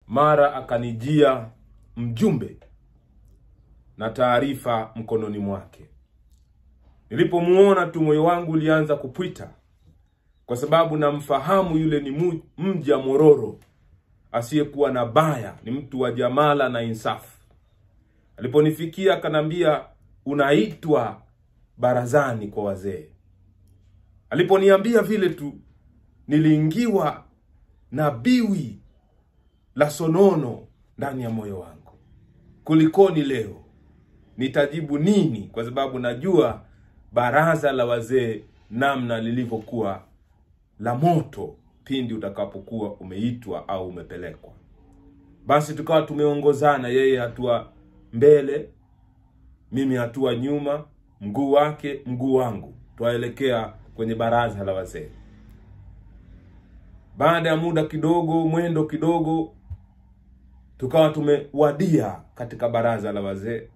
mara akanijia mjumbe na taarifa mkononi mwake. Nilipomuona tu moyo wangu ulianza kupwita, kwa sababu namfahamu yule ni mu- mja mororo asiyekuwa na baya, ni mtu wa jamala na insafu. Aliponifikia akanambia, unaitwa barazani kwa wazee. Aliponiambia vile tu, niliingiwa na biwi la sonono ndani ya moyo wangu. Kulikoni leo? Nitajibu nini? Kwa sababu najua baraza la wazee namna lilivyokuwa la moto pindi utakapokuwa umeitwa au umepelekwa. Basi tukawa tumeongozana, yeye hatua mbele, mimi hatua nyuma, mguu wake mguu wangu, twaelekea kwenye baraza la wazee. Baada ya muda kidogo, mwendo kidogo, tukawa tumewadia katika baraza la wazee.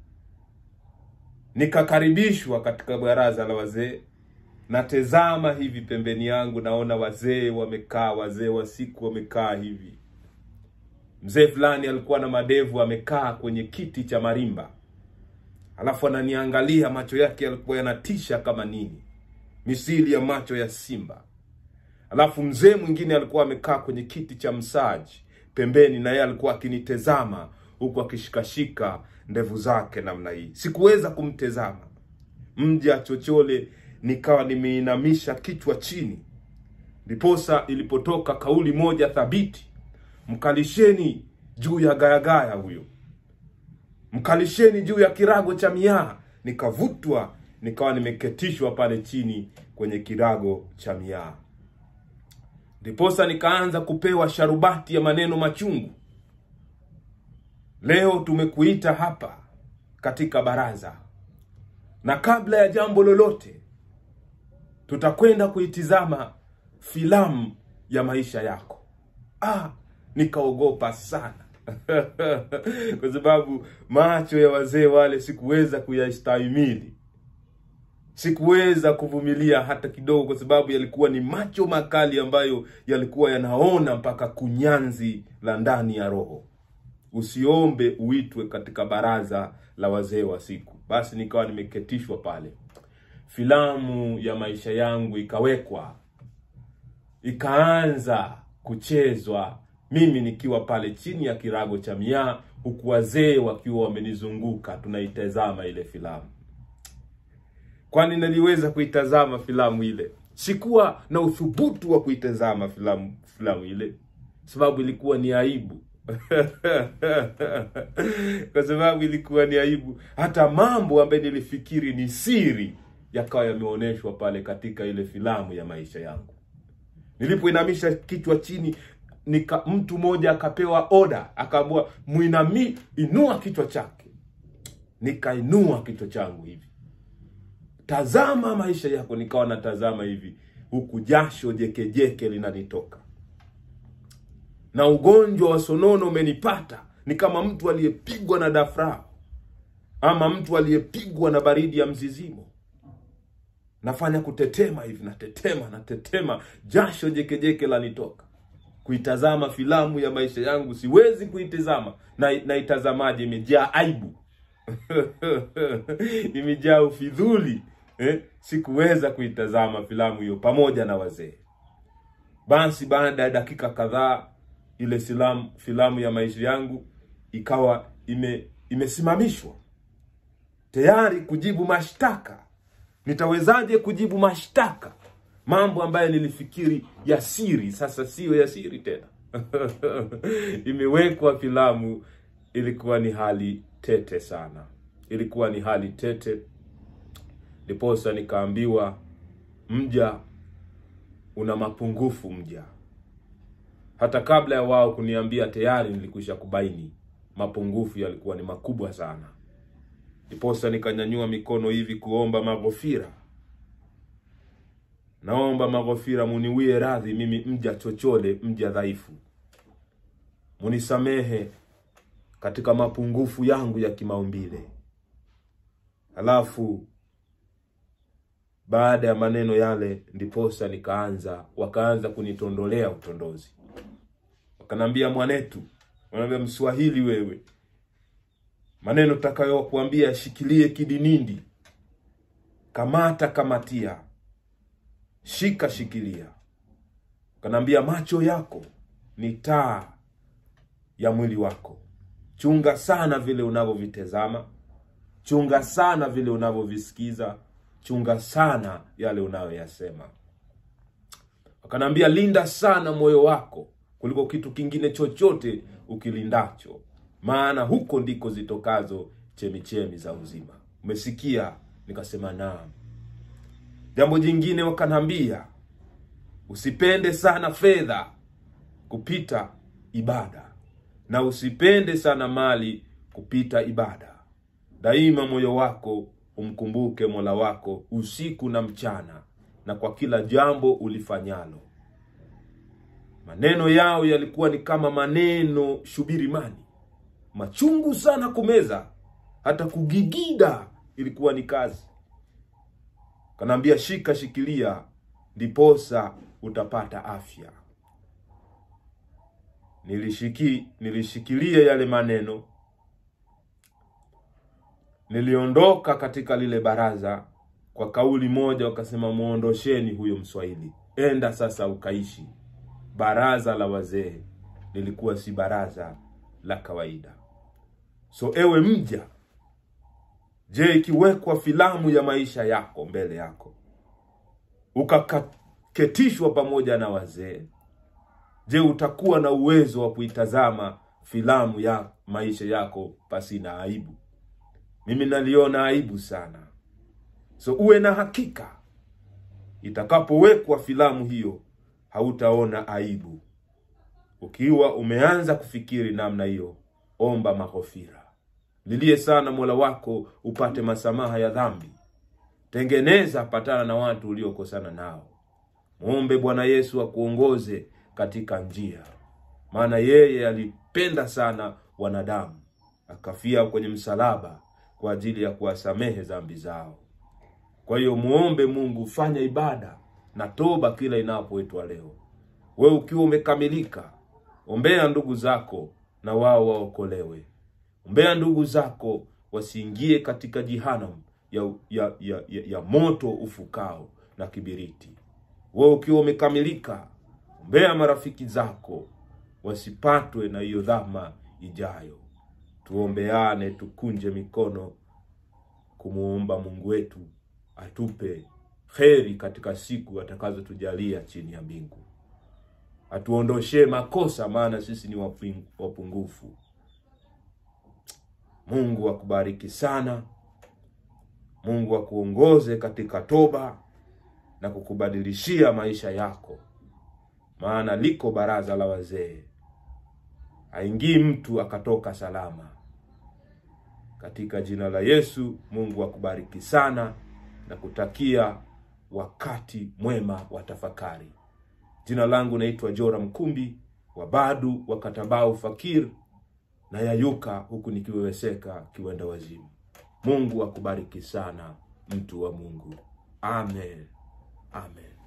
Nikakaribishwa katika baraza la wazee. Natezama hivi pembeni yangu, naona wazee wamekaa, wazee wa siku wamekaa hivi. Mzee fulani alikuwa na madevu, amekaa kwenye kiti cha marimba, alafu ananiangalia, macho yake yalikuwa yanatisha kama nini, misili ya macho ya simba. Alafu mzee mwingine alikuwa amekaa kwenye kiti cha msaji pembeni, na yeye alikuwa akinitezama huku akishikashika ndevu zake namna hii. Sikuweza kumtezama mja chochole, nikawa nimeinamisha kichwa chini. Ndiposa ilipotoka kauli moja thabiti, mkalisheni juu ya gayagaya huyo, mkalisheni juu ya kirago cha miaa. Nikavutwa, nikawa nimeketishwa pale chini kwenye kirago cha miaa. Ndiposa nikaanza kupewa sharubati ya maneno machungu. Leo tumekuita hapa katika baraza, na kabla ya jambo lolote, tutakwenda kuitizama filamu ya maisha yako. Ah, nikaogopa sana kwa sababu macho ya wazee wale sikuweza kuyastahimili, sikuweza kuvumilia hata kidogo, kwa sababu yalikuwa ni macho makali ambayo yalikuwa yanaona mpaka kunyanzi la ndani ya roho. Usiombe uitwe katika baraza la wazee wa siku. Basi nikawa nimeketishwa pale, filamu ya maisha yangu ikawekwa, ikaanza kuchezwa, mimi nikiwa pale chini ya kirago cha miaa, huku wazee wakiwa wamenizunguka, tunaitazama ile filamu. Kwani naliweza kuitazama filamu ile? Sikuwa na uthubutu wa kuitazama filamu filamu ile, sababu ilikuwa ni aibu kwa sababu ilikuwa ni aibu. Hata mambo ambayo nilifikiri ni siri yakawa yameonyeshwa pale katika ile filamu ya maisha yangu. Nilipoinamisha kichwa chini, nika mtu mmoja akapewa oda, akaambiwa muinami, inua kichwa chake. Nikainua kichwa changu hivi, tazama maisha yako. Nikawa natazama hivi, huku jasho jekejeke linanitoka na ugonjwa wa sonono umenipata. Ni kama mtu aliyepigwa na dafrao ama mtu aliyepigwa na baridi ya mzizimo. Nafanya kutetema hivi, natetema, natetema, jasho jekejeke lanitoka. Kuitazama filamu ya maisha yangu siwezi kuitazama, na naitazamaje? Imejaa aibu imejaa ufidhuli eh? Sikuweza kuitazama filamu hiyo pamoja na wazee. Basi baada ya dakika kadhaa ile filamu filamu ya maisha yangu ikawa ime imesimamishwa tayari kujibu mashtaka. Nitawezaje kujibu mashtaka? Mambo ambayo nilifikiri ya siri sasa siyo ya siri tena. Imewekwa filamu. Ilikuwa ni hali tete sana, ilikuwa ni hali tete. Ndiposa nikaambiwa, mja una mapungufu mja hata kabla ya wao kuniambia tayari nilikwisha kubaini mapungufu yalikuwa ni makubwa sana. Ndiposa nikanyanyua mikono hivi kuomba maghofira, naomba maghofira, muniwie radhi, mimi mja chochole, mja dhaifu, munisamehe katika mapungufu yangu ya kimaumbile. Halafu baada ya maneno yale, ndiposa nikaanza, wakaanza kunitondolea utondozi Kanambia, mwanetu, Wanaambia Mswahili wewe, maneno takayokuambia shikilie kidinindi, kamata kamatia, shika shikilia. Kanaambia macho yako ni taa ya mwili wako, chunga sana vile unavyovitazama, chunga sana vile unavyovisikiza, chunga sana yale unayoyasema. Wakanaambia linda sana moyo wako kuliko kitu kingine chochote ukilindacho, maana huko ndiko zitokazo chemichemi za uzima. Umesikia? Nikasema naam. Jambo jingine wakanaambia usipende sana fedha kupita ibada, na usipende sana mali kupita ibada. Daima moyo wako umkumbuke Mola wako usiku na mchana, na kwa kila jambo ulifanyalo. Maneno yao yalikuwa ni kama maneno shubirimani, machungu sana kumeza, hata kugigida ilikuwa ni kazi. Kanaambia shika, shikilia, ndiposa utapata afya. Nilishiki, nilishikilia yale maneno. Niliondoka katika lile baraza kwa kauli moja, wakasema muondosheni huyo Mswahili, enda sasa ukaishi. Baraza la wazee lilikuwa si baraza la kawaida. So ewe mja, je, ikiwekwa filamu ya maisha yako mbele yako ukaketishwa pamoja na wazee, je, utakuwa na uwezo wa kuitazama filamu ya maisha yako pasina aibu? Mimi naliona aibu sana. So uwe na hakika, itakapowekwa filamu hiyo hautaona aibu. Ukiwa umeanza kufikiri namna hiyo, omba maghofira, lilie sana Mola wako upate masamaha ya dhambi. Tengeneza patana na watu uliokosana nao, mwombe Bwana Yesu akuongoze katika njia, maana yeye alipenda sana wanadamu, akafia kwenye msalaba kwa ajili ya kuwasamehe dhambi zao. Kwa hiyo muombe Mungu, fanya ibada na toba kila inapoitwa leo. Wewe ukiwa umekamilika, ombea ndugu zako na wao waokolewe. Ombea ndugu zako wasiingie katika jehanamu ya, ya, ya, ya, ya moto ufukao na kibiriti. Wewe ukiwa umekamilika, ombea marafiki zako wasipatwe na hiyo dhama ijayo. Tuombeane, tukunje mikono kumuomba Mungu wetu atupe kheri katika siku atakazotujalia chini ya mbingu, atuondoshee makosa, maana sisi ni wapungufu. Mungu akubariki sana. Mungu akuongoze katika toba na kukubadilishia maisha yako, maana liko baraza la wazee, haingii mtu akatoka salama. Katika jina la Yesu, Mungu akubariki sana na kutakia wakati mwema wa tafakari. Jina langu naitwa Jora Mkumbi wa Badu wa Katabau Fakir na yayuka huku nikiweweseka kiwenda wazimu. Mungu akubariki sana mtu wa Mungu. Amen, amen.